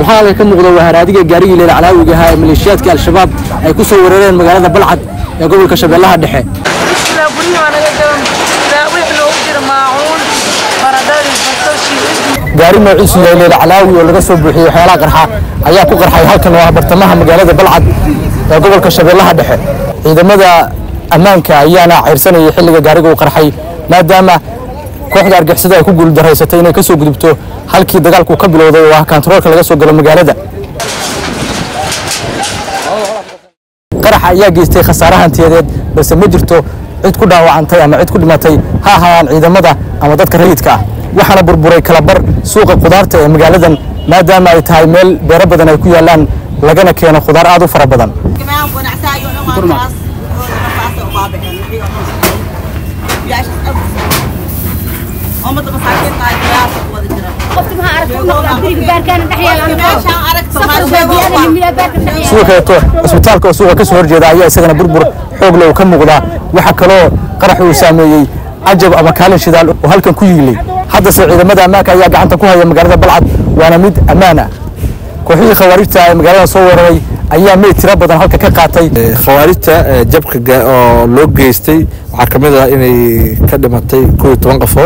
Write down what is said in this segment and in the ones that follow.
walxaa halka ka muuqda waa haraadiga gaarigii leela calaawiga ahaa ee maleeshiyaadka al-shabaab ay ku soo weerareen magaalada balcad ee gobolka shabeellaha dhexe ilaa guryihi waa naga gaban ilaa wixii loogu jira maacuun baradhadii basashii gaari noociisu yahay leela calaawi oo laga soo buuxiyey waxyaalaha qarxa ayaa ku qarxay halkan oo ah bartamaha magaalada balcad ee gobolka shabeellaha dhexe ciidamada ammaanka ayaana ceyrsanayay xilliga gaariga uu qarxay maadaama kooxda argixisada ay ku guuldaraysatay inay ka soo gudubto halkii dagaalku ka bilowday oo ah kantaroolka laga soo galo magaalada qaraxa ayaa geystay khasaare hantiyadeed balse ma jirto cid ku dhaawacantay ama cid ku dhimatay ha ahaadaan ciidamada ama dadka rayidka ah waxaana burburay kalabar suuqa khudaarta ee magaaladan maadaama ay tahay meel beero badan ay ku yaallaan lagana keeno khudaar aad u fara badan sidoo kaleeto cisbitaalka oo suuqa ka soo horjeeda ayaa isagana burbur xoog leh uu ka muuqdaa waxaa kaloo qarax uu saameeyey cajab ama kaalin shidaal oo halkan ku yiilay haddase ciidamada ammaanka ayaa gacanta ku haya magaalada balcad waana mid ammaan ah kooxihii khawaarijta ee magaalada soo weeraray ayaa meyd tiro badan halka ka qaatay khawaarijta jabka oo loo geystay waxaa ka mid ah inay ka dhimatay kow iyo toban qofood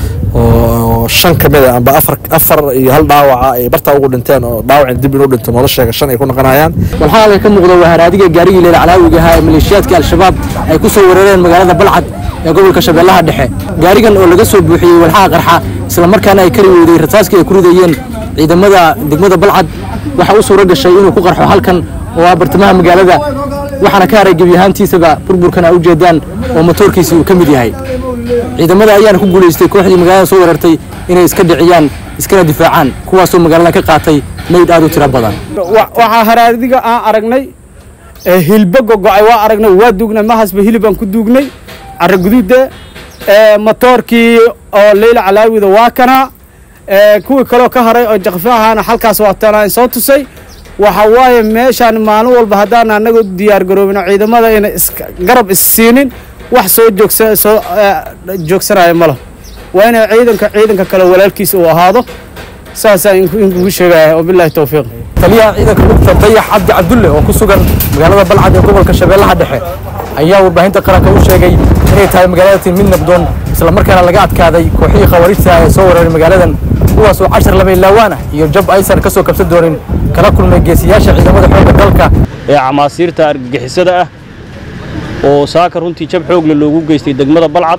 oo shan ka mid a amba afar afar iyo hal dhaawaca ay bartaa ugu dhinteen oo dhaawacin dib inuu dhinto nolosheega shan ay ku noqonayaan walxaa halka ka muuqda waa haraadiga gaarigii leela calaawiga ahaa ee maleeshiyaadka al-shabaab ay ku soo weerareen magaalada balcad ee gobolka shabeellaha dhexe gaarigan oo laga soo buuxiyey walxaha qarxa isla markaana ay kari weyday rasaaskii ay ku ridayeen ciidamada degmada balcad waxaa u suuro gashay inuu ku qarxo halkan oo ah bartamaha magaalada waxaana ka haray gebi ahaantiisaba burburkan a ujeedaan oo motoorkiisi uu ka mid yahay ciidamada ayaana ku guulaystay kooxdii magaalada soo weerartay inay iska dhiciyaan iskana difaacaan kuwaasoo magaalada ka qaatay meyd aad u tiro badan waxaa haraadiga aan aragnay hilbo gogo'ay waa aragnay waa duugnay mahasba hilibaan ku duugnay carro guduuda motoorkii oo leyla calaawida waa kana kuwii kaloo ka haray oo jakfi ahaana halkaas waatanaan soo tusay waxa waaye meeshaan maalin walba haddaan annaga diyaar garoobin ciidamada ina garab issiinin wax soo joogsa soo joogsanaya ma laho waa inay ciidanka ciidanka kale walaalkiisa uu ahaado saasaa inkugu sheegaya wabillahi towfiiq taliyaha ciidanka lugta dayax cabdi cabdulle oo ku sugan magaalada balcad ee gobolka shabeellaha dhexe ayaa warbaahinta qaranka u sheegay inay tahay magaaladatii mid nabdoon isla markaana laga adkaaday kooxihii khawaarijta ee soo weeraray magaaladan kuwaasoo cashar laba ilaawaan ah iyo jab aysan ka soo kabsan doonin kala kulmay geesiyaasha ciidamada xoogga dalka ee camaasiirta argagixisada ah oo saaka runtii jab xoogle loogu geystay degmada balcad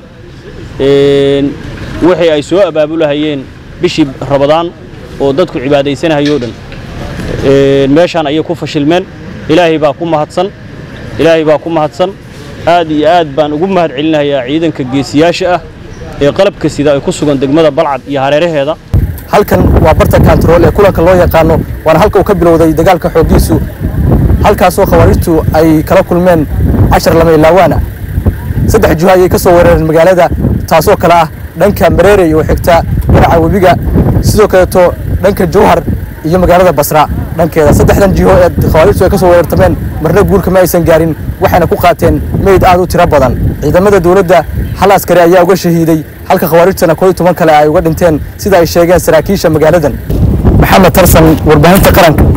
wixii ay soo abaabulahayeen bishii rabadaan oo dadku cibaadaysanahayoo dhan meeshaan ayay ku fashilmeen ilaahay baa ku mahadsan ilaahay baa ku mahadsan aad iyo aad baan ugu mahad celinayaa ciidanka geesiyaasha ah ee qalabka sida ay ku sugan degmada balcad iyo hareeraheeda halkan waa barta kantarool ee kulanka loo yaqaano waana halka uu ka bilowday dagaalka xooggiisu halkaasoo khawaarijtu ay kala kulmeen cashar lama ilaawaana saddex juha ayay ka soo weerareen magaalada taasoo kale ah dhanka mareerey oo xigta dhinaca webiga sidoo kaleeto dhanka jowhar iyo magaalada basra dhankeeda saddexdan jiho ee khawaarijtu ay ka soo weerartameen marna guurka ma aysan gaarin waxayna ku qaateen meyd aad u tiro badan ciidamada dowladda hal askari ayaa uga shahiiday halka khawaarijtana koo iyo toban kale ay uga dhinteen sida ay sheegeen saraakiisha magaaladan maxamed tarsan warbaahinta qaranka